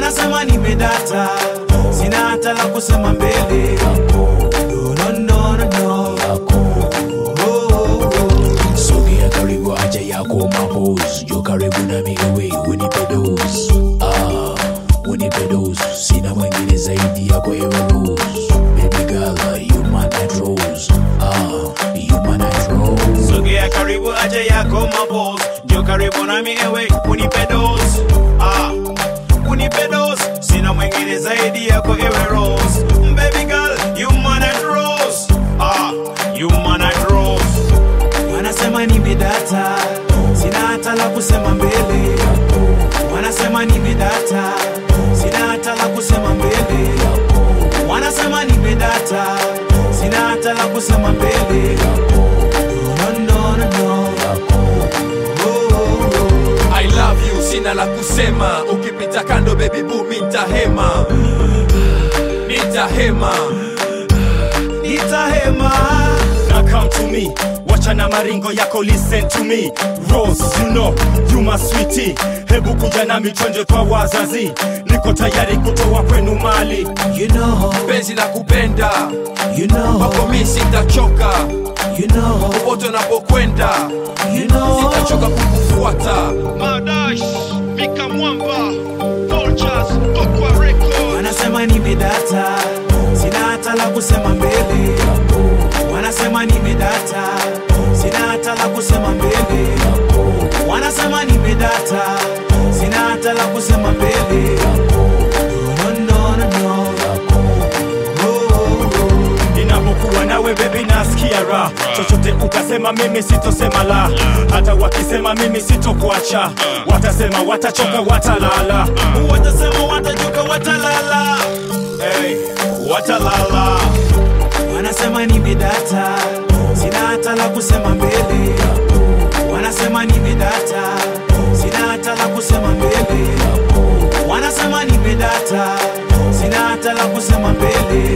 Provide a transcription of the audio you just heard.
wanasema nimedata sina hata la kusema mbele no, no, no, no, no. Oh, oh, oh. sogea karibu acha yako mapos jo karibu na migewe unipe dos ah, unipe dos sina mwingine zaidi yako ewe rose baby girl you my night rose ah, you my night rose sogea karibu aje yako mabos njo karibu nami ewe unipe dos ah, unipe dos sina mwingine zaidi yako ewe rose baby girl you man at rose ah, you man at rose wanasema nimedata sina hata la kusema mbele wanasema nimedata sina hata la kusema mbele wanasema nimedata sina hata la kusema mbele no, no, no, no. Oh, oh, oh. I love you, sina la kusema. Ukipita kando baby boo, nitahema, nitahema. nitahema Now come to me, wacha na maringo yako, listen to me. Rose, you know, you my sweetie. Hebu kuja nami twende kwa wazazi, niko tayari kutoa kwenu mali. you know, Penzi la kupenda you know, kwako mi sitachoka, you know, popote unapokwenda you know. sitachoka kukufuata. Madash, Mika Mwamba, Vultures, Okwa Record. wanasema nimedata sina hata la kusema mbele wanasema nimedata sina hata la kusema mbele wanasema nimedata sina hata la kusema mbele no, no, no, no. Oh, oh, oh. Ninapokuwa nawe baby nasikia raha, chochote ukasema mimi sitosema la, hata wakisema mimi sitokuacha, watasema watachoka, watalala. watasema watajuka watalala Hey, watalala. wanasema nimedata sina hata la kusema mbele wanasema nimedata sina hata la kusema mbele wanasema nimedata sina hata la kusema mbele